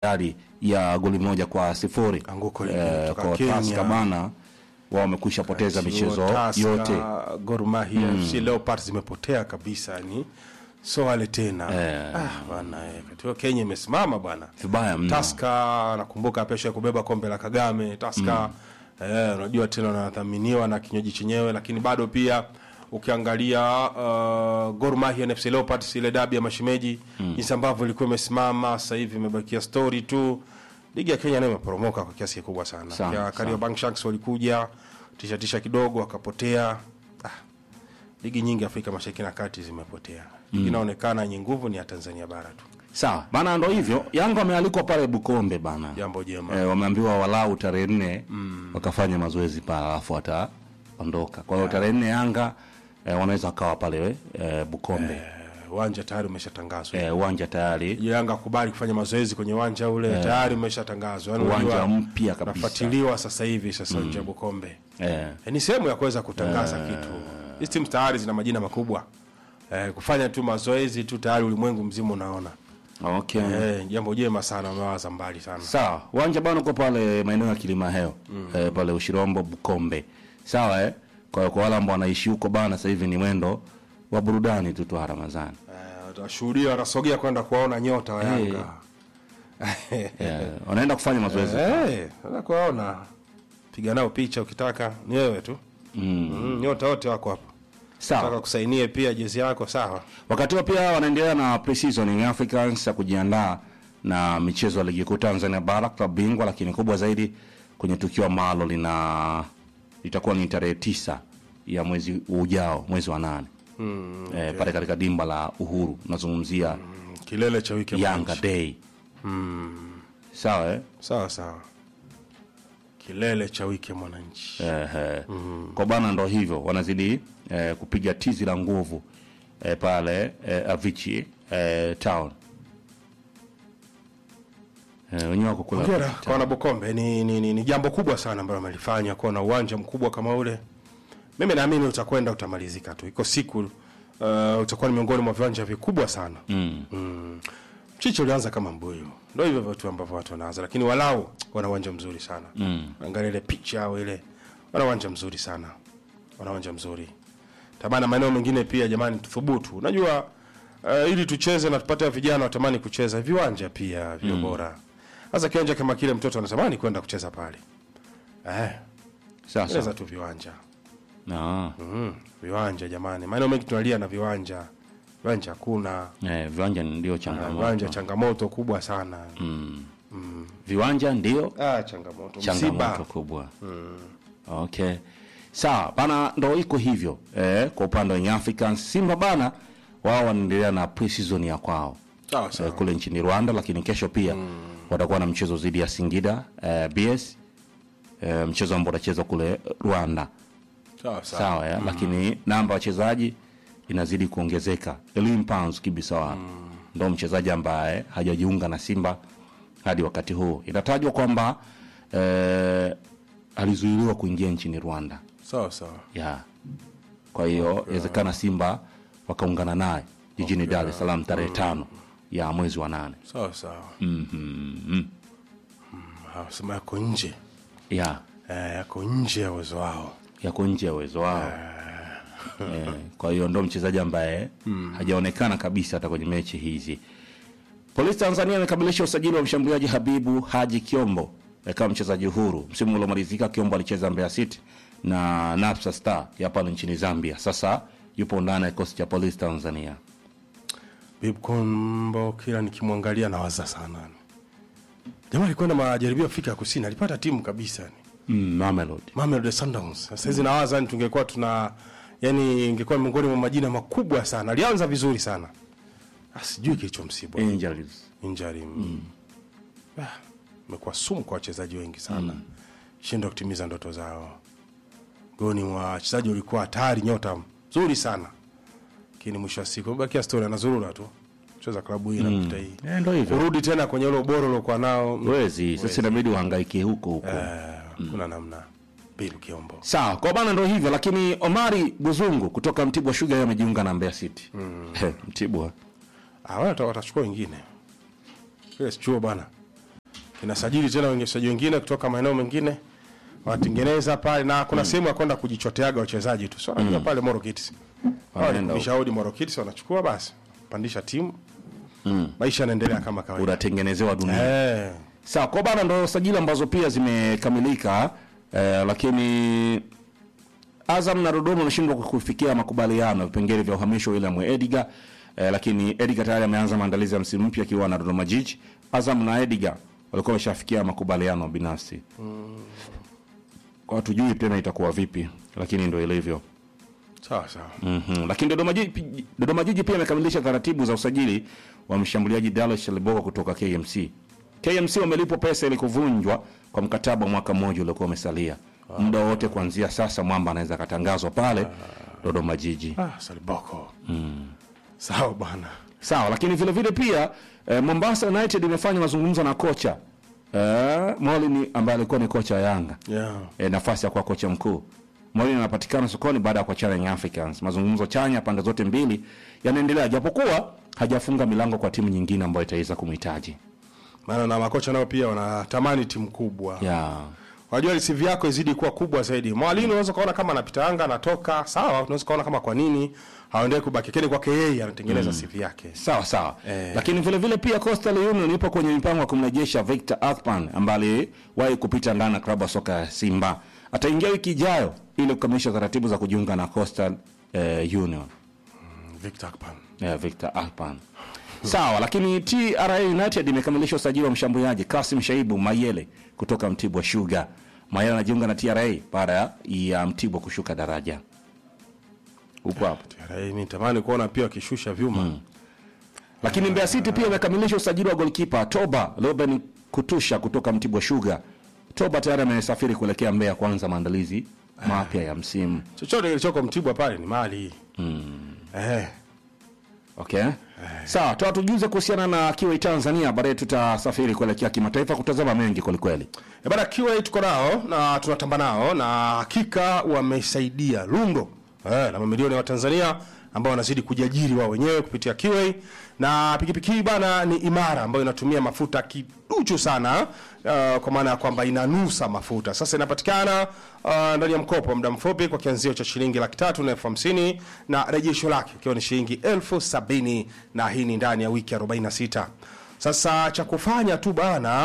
hali ya goli moja kwa sifuri Anguko Eh, limetoka kwa Kenya. Tusker bana wao wamekwisha poteza michezo Tusker, yote Gor Mahia FC Leopards zimepotea kabisa ni so wale tena ah, bwana eh, kati hiyo Kenya imesimama bwana vibaya mno. Taska nakumbuka pesha ya kubeba kombe la Kagame Taska eh, unajua tena wanadhaminiwa na kinywaji chenyewe, lakini bado pia ukiangalia uh, Gor Mahia na FC Leopards ile dabi ya mashemeji jinsi ambavyo ilikuwa imesimama, sasa hivi imebakia story tu. Ligi ya Kenya nayo imeporomoka kwa kiasi kikubwa sana. Sana, Ya sana. Kariobangi Sharks walikuja tisha tisha kidogo wakapotea. Ah, ligi nyingi Afrika Mashariki na Kati zimepotea. Ligi inaonekana yenye nguvu ni ya Tanzania bara tu. Sawa bana, ndo hivyo. Yanga wamealikwa pale Bukombe bana, Jambo jema. eh, wameambiwa walau tarehe nne wakafanya mazoezi pale, alafu wataondoka. Kwa hiyo tarehe nne Yanga eh, wanaweza wakawa pale eh, Bukombe Eh, uwanja tayari umeshatangazwa. eh, uwanja tayari Yanga kubali kufanya mazoezi kwenye uwanja ule tayari umeshatangazwa. Yaani Uwanja unajua, mpya kabisa. Unafuatiliwa sasa hivi sasa nje ya Bukombe. eh, Eh, ni sehemu ya kuweza kutangaza kitu. Hizi timu tayari zina majina makubwa. Eh, kufanya tu mazoezi tu tayari ulimwengu mzima unaona. okay. Eh, jambo jema sana wamewaza mbali sana. Sawa, uwanja bana uko pale maeneo ya Kilima Heo eh, pale Ushirombo Bukombe. Sawa eh? Kwa hiyo kwa wale ambao wanaishi huko bana, sasa hivi ni mwendo wa burudani tu tu Ramadhani. Eh, watashuhudia wanasogea kwenda kuwaona nyota wa Yanga. Eh, wanaenda kufanya mazoezi. Eh, unaweza kuwaona. Piga nao picha ukitaka, ni wewe tu. Mm, nyota wote wako hapa. Sawa. Nataka kusainie pia jezi yako sawa. Wakati huo pia wanaendelea na pre-season Young Africans ya kujiandaa na michezo ya ligi kuu Tanzania bara klabu bingwa, lakini kubwa zaidi kwenye tukio ambalo lina litakuwa ni tarehe tisa ya mwezi ujao, mwezi wa nane Mm, eh, pale katika dimba la Uhuru. Nazungumzia kilele cha wiki ya Yanga mwananchi. Day. Sawa eh? Sawa sawa. Kilele cha wiki ya mwananchi. Ehe. Kwa bana ndo hivyo wanazidi eh, kupiga tizi la nguvu eh, pale eh, Avicii eh, town eh, wenyewe wako kula Hongera kwa wana Bukombe ni, ni, ni, ni jambo kubwa sana ambalo wamelifanya kuwa na uwanja mkubwa kama ule. Mimi naamini utakwenda utamalizika tu. Iko siku uh, utakuwa ni miongoni mwa viwanja vikubwa sana. mm. Mm. Mchicho ulianza kama mbuyu. Ndio hivyo vitu ambavyo watu wanaanza, lakini walau wana uwanja mzuri sana. Mm. Angalia ile picha yao ile. Wana uwanja mzuri sana. Wana uwanja mzuri. Tabana maeneo mengine pia jamani tuthubutu. Unajua uh, ili tucheze na tupate vijana watamani kucheza viwanja pia vio bora. Sasa kiwanja kama kile mtoto anatamani kwenda kucheza pale. Eh, Sasa cheza tu viwanja. na Mm, viwanja jamani. Maeneo mengi tunalia na viwanja. Viwanja hakuna. eh, viwanja ndio changamoto Viwanja changamoto kubwa sana. viwanja ndio Ah, changamoto. changamoto Msiba. kubwa okay sawa bana ndo iko hivyo eh, kwa upande wa Young Africans Simba bana wao wanaendelea na pre-season ya kwao Sawa eh, sawa. kule nchini Rwanda, lakini kesho pia watakuwa na mchezo dhidi ya Singida eh, BS eh, mchezo ambao utachezwa kule Rwanda Sawa sawa. sawa ya? lakini namba ya wachezaji inazidi kuongezeka. Elim Pans Kibisawa ndo mchezaji ambaye hajajiunga na Simba hadi wakati huu. Inatajwa kwamba eh, alizuiliwa kuingia nchini Rwanda Sawa sawa. ya kwa hiyo inawezekana Simba wakaungana naye jijini Dar es Salaam tarehe tano ya mwezi wa nane. Sawa sawa. Mhm. Ah, Sema yako nje. ya Eh, yako nje ya uwezo wao. yako nje ya uwezo wao eh, kwa hiyo ndo mchezaji ambaye hajaonekana kabisa hata kwenye mechi hizi. Polisi Tanzania imekamilisha usajili wa mshambuliaji Habibu Haji Kiombo eh, kama mchezaji huru. Msimu uliomalizika Kiombo alicheza Mbeya City na Napsa Star ya pale nchini Zambia. Sasa yupo ndani ya kikosi cha Polisi Tanzania. Bib Kombo kila nikimwangalia nawaza sana. Jamaa alikwenda majaribio Afrika ya Kusini, alipata timu kabisa ni. Mm, Mamelodi. Mamelodi Sundowns. Sasa hizi nawaza yani tungekuwa tuna yani ingekuwa miongoni mwa majina makubwa sana. Alianza vizuri sana. Ah, sijui kilichomsibu. Angels. Injury. Mm. Ah, imekuwa sumu kwa wachezaji wengi sana. Shindwa kutimiza ndoto zao. Goni mwa wachezaji ulikuwa hatari, nyota nzuri sana. Lakini mwisho wa siku bakia story anazurura tu. Cheza klabu hii inakuta hii. Eh, ndo hivyo. Kurudi tena kwenye ule ubora uliokuwa nao. Wezi, sasa inabidi uhangaike huko huko. Eh, kuna namna. Bill Kiombo. Sawa, kwa bana ndo hivyo, lakini Omari Buzungu kutoka Mtibwa Sugar yeye amejiunga na Mbeya City. Mm. Mtibwa. Ah, wao watachukua wengine. Kile sichuo bana. kinasajili tena wengesaji wengine kutoka maeneo mengine watengeneza pale na kuna sehemu ya kwenda kujichoteaga wachezaji tu so mm. pale Moro Kids Wanaenda wanapisha hodi Moro Kids wanachukua basi pandisha timu maisha yanaendelea kama kawaida unatengenezewa dunia eh sawa kwa bana ndo sajili ambazo pia zimekamilika eh, lakini Azam na Dodoma wameshindwa kufikia makubaliano vipengele vya uhamisho wa William Ediga eh, lakini Ediga tayari ameanza maandalizi ya msimu mpya akiwa na Dodoma Jiji. Azam na Ediga walikuwa wameshafikia makubaliano binafsi kwa hatujui tena itakuwa vipi, lakini ndo ilivyo. sawa sawa Mhm. Lakini Dodoma Jiji, Dodoma Jiji pia imekamilisha taratibu za usajili wa mshambuliaji Dallas Shaliboko kutoka KMC. KMC wamelipwa pesa ili kuvunjwa kwa mkataba wa mwaka mmoja uliokuwa umesalia. Muda wote kuanzia sasa mwamba anaweza akatangazwa pale Dodoma Jiji. ah Saliboko sawa bwana Sawa, lakini vile vile pia eh, Mombasa United imefanya mazungumzo na kocha eh, Molini ambaye alikuwa ni kocha wa Yanga yeah e, nafasi ya kuwa kocha mkuu. Mourinho anapatikana sokoni baada ya kuachana na Young Africans. Mazungumzo chanya pande zote mbili yanaendelea, japokuwa hajafunga milango kwa timu nyingine ambayo itaweza kumhitaji. maana na makocha nao pia wanatamani timu kubwa Yeah. Wajua CV yako izidi kuwa kubwa zaidi. Mwalimu unaweza kaona kama anapita anga anatoka, sawa, unaweza kaona kama kwa nini haendelee kubaki kile kwake yeye anatengeneza CV yake. Sawa sawa. Eh. Lakini vile vile pia Coastal Union ipo kwenye mipango ya kumrejesha Victor Athman ambaye aliwahi kupita ndani ya klabu ya soka ya Simba. Ataingia wiki ijayo ili kukamilisha taratibu za kujiunga na Coastal eh, Union. Victor Akpan. Yeah, Victor Alpan. Sawa, lakini TRA United imekamilisha usajili wa mshambuliaji Kasim Shaibu Mayele kutoka Mtibwa Sugar. Mayele anajiunga na TRA baada ya Mtibwa kushuka daraja. Upo hapo. TRA mimi natamani kuona pia wakishusha vyuma. Lakini Mbeya City pia imekamilisha usajili wa golkipa Toba Ruben Kutusha kutoka Mtibwa Sugar. Toba tayari amesafiri kuelekea Mbeya kuanza maandalizi mapya ya msimu. Chochote kilichoko Mtibwa pale ni mali. Eh. Okay. Sawa, toa tujuze kuhusiana na Kiwi Tanzania, baadaye tutasafiri kuelekea kimataifa kutazama mengi kwelikweli. E bana QA tuko nao na tunatamba nao na hakika wamesaidia lundo eh, na mamilioni ya Watanzania ambao wanazidi kujiajiri wao wenyewe kupitia QA na pikipiki hii bana ni imara ambayo inatumia mafuta kiduchu sana uh, kwa maana ya kwamba inanusa mafuta. Sasa inapatikana uh, ndani ya mkopo wa muda mfupi kwa kianzio cha shilingi laki tatu na elfu hamsini na rejesho lake ikiwa ni shilingi elfu sabini na hii ni ndani ya wiki 46. Sasa cha kufanya tu bana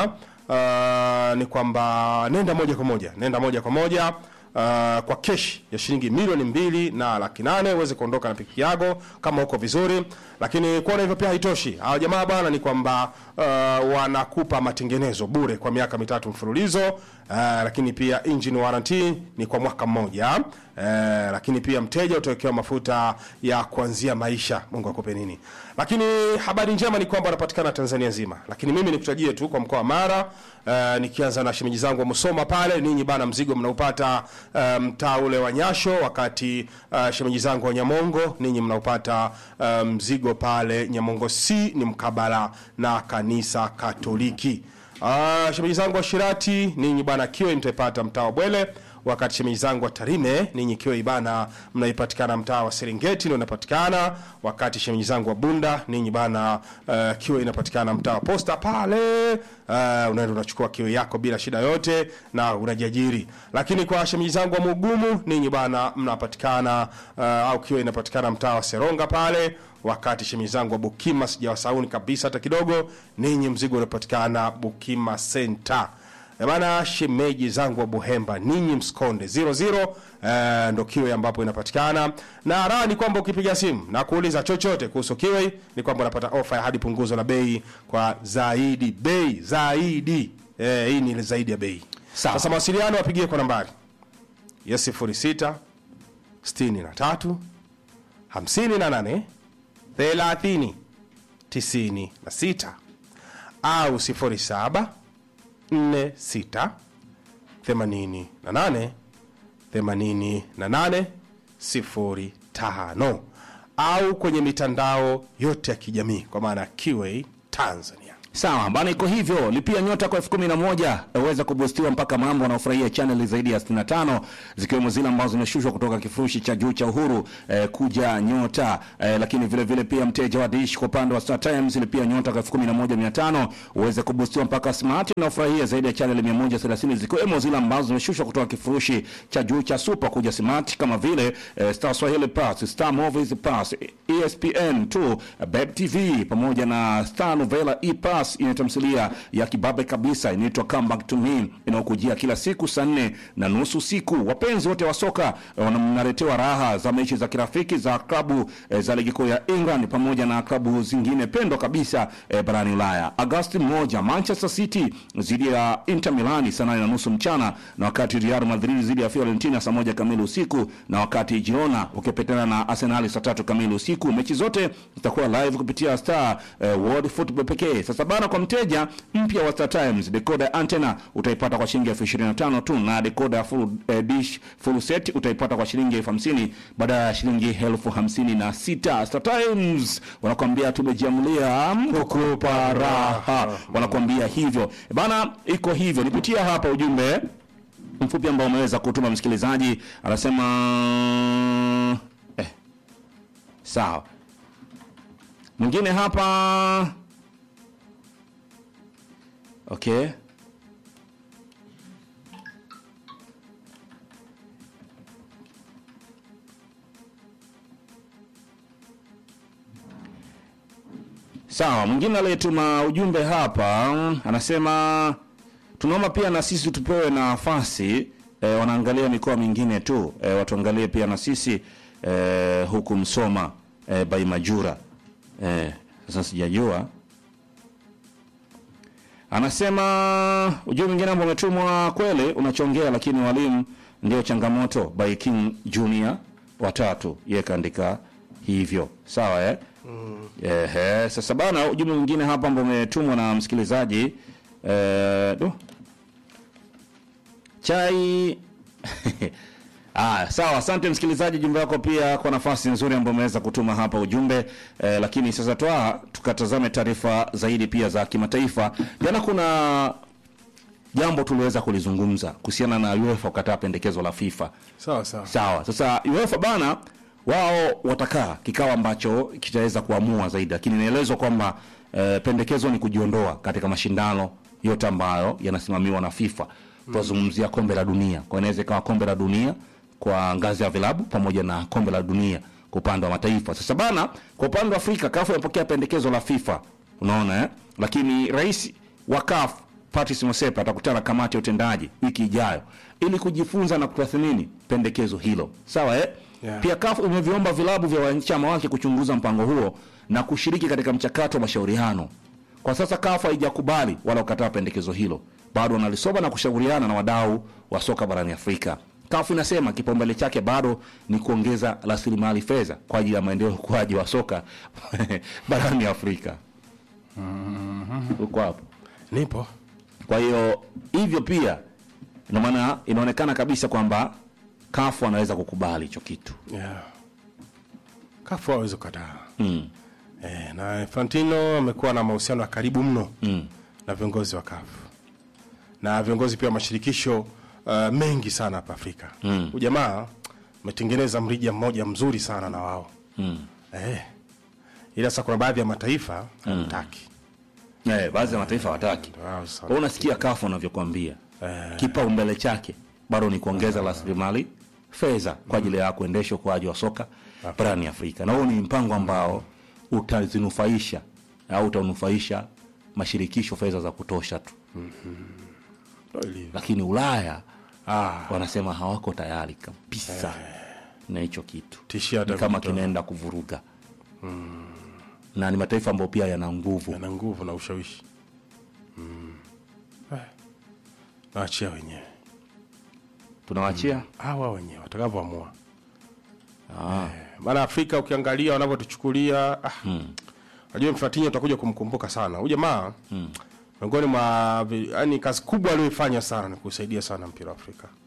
uh, ni kwamba nenda moja kwa moja nenda moja kwa moja uh, kwa keshi ya shilingi milioni mbili na laki nane uweze kuondoka na pikipiki yako kama uko vizuri lakini kuona hivyo pia haitoshi hawa jamaa bana ni kwamba uh, wanakupa matengenezo bure kwa miaka mitatu mfululizo uh, lakini pia engine warranty ni kwa mwaka mmoja uh, lakini pia mteja utawekewa mafuta ya kuanzia maisha mungu akupe nini lakini habari njema ni kwamba wanapatikana tanzania nzima lakini mimi nikutajie tu kwa mkoa wa mara uh, nikianza na shemeji zangu wa musoma pale ninyi bana mzigo mnaupata uh, mtaa ule wa nyasho wakati uh, shemeji zangu wa nyamongo ninyi mnaupata uh, mzigo pale nyamongo c ni mkabala na kanisa katoliki uh, shemeji zangu wa shirati ninyi bana kiwe mtaipata mtaa wa bwele wakati shemeji zangu wa Tarime ninyi ikiwa ibana mnaipatikana mtaa wa Serengeti ndio inapatikana, wakati shemeji zangu wa Bunda ninyi bana uh, kiwe inapatikana mtaa wa Posta pale uh, unaenda unachukua kiwe yako bila shida yote na unajiajiri. Lakini kwa shemeji zangu wa Mugumu ninyi bana mnapatikana uh, au kiwe inapatikana mtaa wa Seronga pale wakati shemeji zangu wa Bukima sijawasauni kabisa hata kidogo, ninyi mzigo unapatikana Bukima Center. Eh, Bana, shemeji zangu wa Buhemba, ninyi msikonde 00 eh, ndo kiwe ambapo inapatikana, na raha ni kwamba ukipiga simu na kuuliza chochote kuhusu kiwe ni kwamba unapata ofa ya hadi punguzo la bei kwa zaidi bei zaidi. Eh, hii ni zaidi ya bei. Sawa. Sasa mawasiliano wapigie kwa nambari ya 06 63 58 30 96 au 07 46 88 88 05 au kwenye mitandao yote ya kijamii kwa maana ya QA Tanzania. Sawa bana, iko hivyo. Lipia nyota kwa elfu kumi na moja uweza kubustiwa mpaka mambo wanaofurahia chaneli zaidi ya 65 zikiwemo zile ambazo zimeshushwa kutoka kifurushi cha juu cha Uhuru eh, kuja nyota eh, lakini vile vile pia mteja wa Dish kwa upande wa Star Times lipia nyota kwa elfu kumi na moja mia tano uweze kubustiwa mpaka smart na ufurahia zaidi ya chaneli 130 zikiwemo zile ambazo zimeshushwa kutoka kifurushi cha juu cha super kuja smart kama vile eh, Star Swahili Plus, Star Movies Plus, ESPN 2, Beb TV pamoja na Star Novela E Plus ina tamthilia ya kibabe kabisa inaitwa Come Back to Me inayokujia kila siku saa nne na nusu siku. Wapenzi wote wa soka eh, wanaletewa raha za mechi za kirafiki za klabu eh, za ligi kuu ya England pamoja na klabu zingine pendwa kabisa eh, barani Ulaya. Agosti moja Manchester City dhidi ya Inter Milani saa nane na nusu mchana, na wakati Real Madrid dhidi ya Fiorentina saa moja kamili usiku, na wakati Girona wakipetana na Arsenal saa tatu kamili usiku. Mechi zote zitakuwa live kupitia Star eh, World Football pekee. Sasa bana, kwa mteja mpya wa Star Times decoder antenna utaipata kwa shilingi elfu ishirini na tano tu na decoder full eh, dish full set utaipata kwa shilingi elfu hamsini badala ya shilingi elfu hamsini na sita. Star Times wanakuambia tumejiamulia kukupa raha, wanakuambia hivyo bana, iko hivyo. Nipitia hapa ujumbe mfupi ambao umeweza kutuma msikilizaji, anasema eh, sawa. Mwingine hapa okay. Sawa, mwingine aliyetuma ujumbe hapa anasema tunaomba pia na sisi tupewe nafasi e, wanaangalia mikoa mingine tu e, watuangalie pia na sisi e, huku Msoma e, by Majura e, sasa sijajua anasema ujumbe mwingine ambao umetumwa kweli unachongea, lakini walimu ndio changamoto by King Junior watatu, yeye kaandika hivyo sawa eh? Ehe, sasa bana, ujumbe mwingine hapa ambao umetumwa na msikilizaji eh, du. chai Ah, sawa, asante msikilizaji, jumbe wako pia kwa nafasi nzuri ambayo umeweza kutuma hapa ujumbe eh, lakini sasa toa tukatazame taarifa zaidi pia za kimataifa. Jana kuna jambo tuliweza kulizungumza kuhusiana na UEFA kukataa pendekezo la FIFA. sawa sawa Sawa. Sasa UEFA bana wao watakaa kikao ambacho kitaweza kuamua zaidi, lakini inaelezwa kwamba eh, pendekezo ni kujiondoa katika mashindano yote ambayo yanasimamiwa na FIFA. Tunazungumzia kombe la dunia, kwa inaweza ikawa kombe la dunia kwa ngazi ya vilabu pamoja na kombe la dunia kwa upande wa mataifa. Sasa bana, kwa upande wa Afrika CAF imepokea pendekezo la FIFA, unaona eh? Lakini rais wa CAF Patrice Motsepe atakutana na kamati ya utendaji wiki ijayo ili kujifunza na kutathmini pendekezo hilo. Sawa eh? Yeah. Pia CAF imeviomba vilabu vya wanachama wake kuchunguza mpango huo na kushiriki katika mchakato wa mashauriano. Kwa sasa CAF haijakubali wala kukataa pendekezo hilo, bado wanalisoma na kushauriana na wadau wa soka barani Afrika. CAF inasema kipaumbele chake bado ni kuongeza rasilimali fedha kwa ajili ya maendeleo ya ukuaji wa soka barani Afrika. Uko hapo? nipo Kwa hiyo hivyo pia ndio maana inaonekana kabisa kwamba CAF wanaweza kukubali hicho kitu. yeah. kafu hawezi kukataa Mm. eh, na Infantino amekuwa na mahusiano ya karibu mno Mm. na viongozi wa kafu na viongozi pia wa mashirikisho uh, mengi sana hapa Afrika Mm. Huyu jamaa ametengeneza mrija mmoja mzuri sana na wao Mm. eh. ila sasa kuna baadhi ya mataifa hamtaki Eh, baadhi ya mataifa hawataki. Wao sasa- Kwa unasikia CAF wanavyokuambia. Eh. Kipaumbele chake bado ni kuongeza rasilimali fedha kwa ajili ya kuendesha ukuaji wa soka barani Afrika. Na huo ni mpango ambao utazinufaisha au utanufaisha mashirikisho fedha za kutosha tu. Ndio ilivyo. Lakini Ulaya ah, wanasema hawako tayari kabisa na hicho kitu. tishia hata Ni kama kutoa. kinaenda kuvuruga. Na ni mataifa ambayo pia yana nguvu. yana nguvu na ushawishi mm. eh. naachia wenyewe Tunawachia? hawa wenyewe watakavyoamua Ah. maana Afrika ukiangalia wanavyotuchukulia ah, najua Mfatini utakuja kumkumbuka sana huyu jamaa miongoni mwa vi- yani kazi kubwa aliyoifanya sana ni kusaidia sana mpira wa Afrika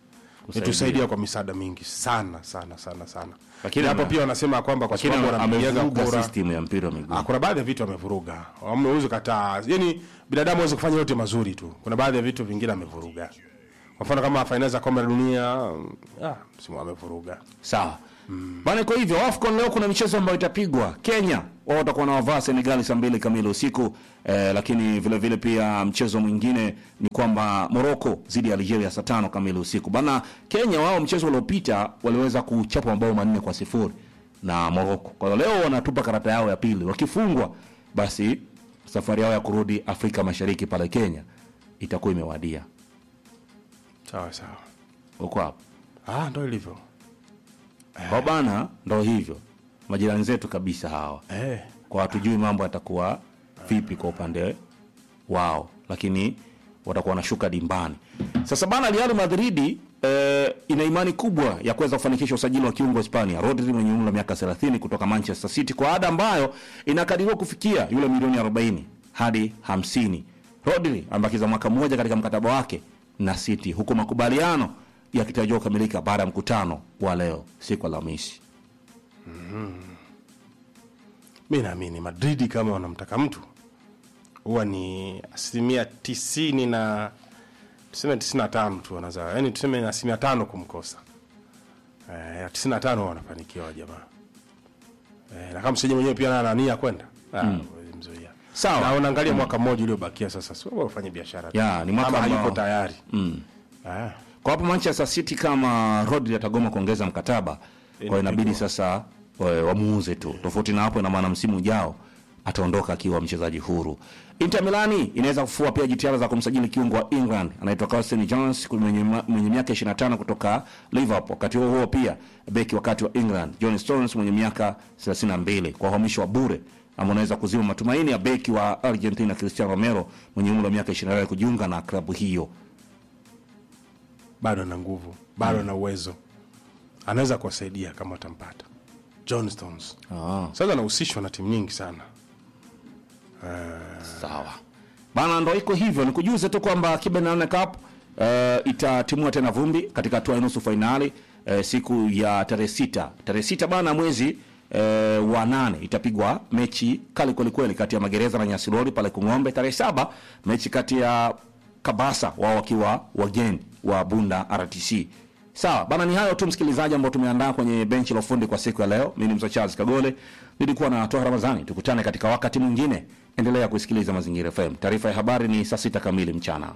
itusaidia kwa misaada mingi sana sana sana sana Lakini hapo ame- pia wanasema kwamba kwa lakini sababu wanampigiaga amevuruga kura system ya mpira wa miguu Ah, kuna baadhi ya vitu amevuruga amewezi kataa yani binadamu hawezi kufanya yote mazuri tu kuna baadhi ya vitu vingine amevuruga kwa mfano kama fainali za kombe la dunia mm, ah, msimu amevuruga sawa bana kwa hivyo afcon leo kuna michezo ambayo itapigwa kenya wao watakuwa na wavaa senegali saa mbili kamili usiku eh, lakini vile vile pia mchezo mwingine ni kwamba morocco dhidi ya algeria saa tano kamili usiku bana kenya wao mchezo uliopita waliweza kuchapa mabao manne kwa sifuri na morocco kwa hiyo leo wanatupa karata yao ya pili wakifungwa basi safari yao ya kurudi afrika mashariki pale kenya itakuwa imewadia sawa sawa uko hapo ah, ndo ilivyo kwa bana ndo hivyo majirani zetu kabisa hawa eh. kwa hatujui mambo yatakuwa vipi kwa upande wao lakini watakuwa wanashuka dimbani sasa bana real madridi eh, ina imani kubwa ya kuweza kufanikisha usajili wa kiungo hispania rodri mwenye umri wa miaka 30 kutoka manchester city kwa ada ambayo inakadiriwa kufikia yule milioni 40 hadi 50 rodri amebakiza mwaka mmoja katika mkataba wake na city huku makubaliano yakitarajiwa kukamilika baada ya mkutano wa leo siku alhamisi mi naamini madridi kama wanamtaka mtu huwa ni asilimia tisini na tuseme tisini na tano tu wanaza yani tuseme asilimia tano kumkosa eh, tisini na tano wanafanikiwa jamaa eh, na kama mchezaji mwenyewe pia naye ana nia kwenda ah, huwezi mzuia Sawa. na unaangalia mwaka mmoja uliobakia sasa sio bora ufanye biashara tu. Ya, ni mwaka Ama ambao- hayuko tayari ah. kwa hapo manchester city kama rodri atagoma kuongeza mkataba kwa hiyo inabidi sasa wa- wamuuze tu tofauti na hapo ina maana msimu ujao ataondoka akiwa mchezaji huru inter milani inaweza kufua pia jitihada za kumsajili kiungo wa england anaitwa Carlton jones mwenye, ma- mwenye miaka 25 kutoka liverpool wakati huo huo pia beki wakati wa england john stones mwenye miaka 32 kwa uhamisho wa bure ama unaweza kuzima matumaini ya beki wa argentina cristiano romero mwenye umri wa miaka 28 kujiunga na klabu hiyo bado ana nguvu bado ana uwezo anaweza kuwasaidia kama watampata john stones ah. sasa anahusishwa na timu nyingi sana sawa bana ndo iko hivyo nikujuze tu kwamba kibe nane cup uh, itatimua tena vumbi katika hatua ya nusu fainali uh, siku ya tarehe sita tarehe sita bana mwezi uh, wa nane itapigwa mechi kali kwelikweli kati ya magereza na nyasirori pale kung'ombe tarehe saba mechi kati ya kabasa wao wakiwa wageni wa bunda rtc sawa bana ni hayo tu msikilizaji ambao tumeandaa kwenye benchi la ufundi kwa siku ya leo mi ni mzee charles kagole nilikuwa na toa ramadhani tukutane katika wakati mwingine endelea kusikiliza mazingira fm taarifa ya habari ni saa sita kamili mchana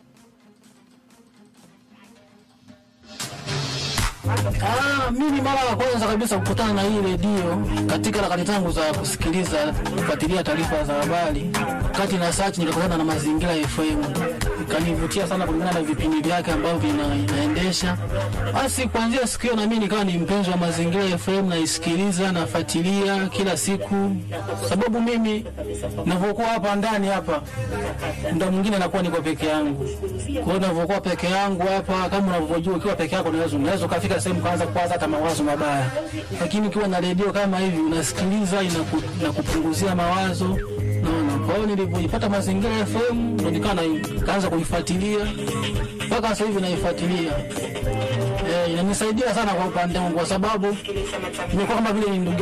Ah, mimi mara ya kwanza kabisa kukutana na hii redio katika harakati zangu za kusikiliza kufuatilia taarifa za habari, kati na search nikakutana na Mazingira FM, ikanivutia sana kulingana na vipindi vyake ambavyo vina, inaendesha. Basi kuanzia siku hiyo na mimi nikawa ni mpenzi wa Mazingira FM, naisikiliza nafuatilia kila siku, sababu mimi ninavyokuwa hapa ndani hapa muda mwingine nakuwa niko peke yangu. Kwa hiyo ninavyokuwa peke yangu hapa, kama unavyojua, ukiwa peke yako unaweza unaweza ukafika sehemu kaanza kuwaza hata mawazo mabaya, lakini ukiwa na redio kama hivi unasikiliza, inaku, inakupunguzia mawazo naona. Kwa hiyo nilivyoipata Mazingira FM ndo nikawa na- nikaanza kuifuatilia mpaka sasa hivi naifuatilia. Eh, inanisaidia sana kwa upande wangu kwa sababu imekuwa kama vile ni ndugu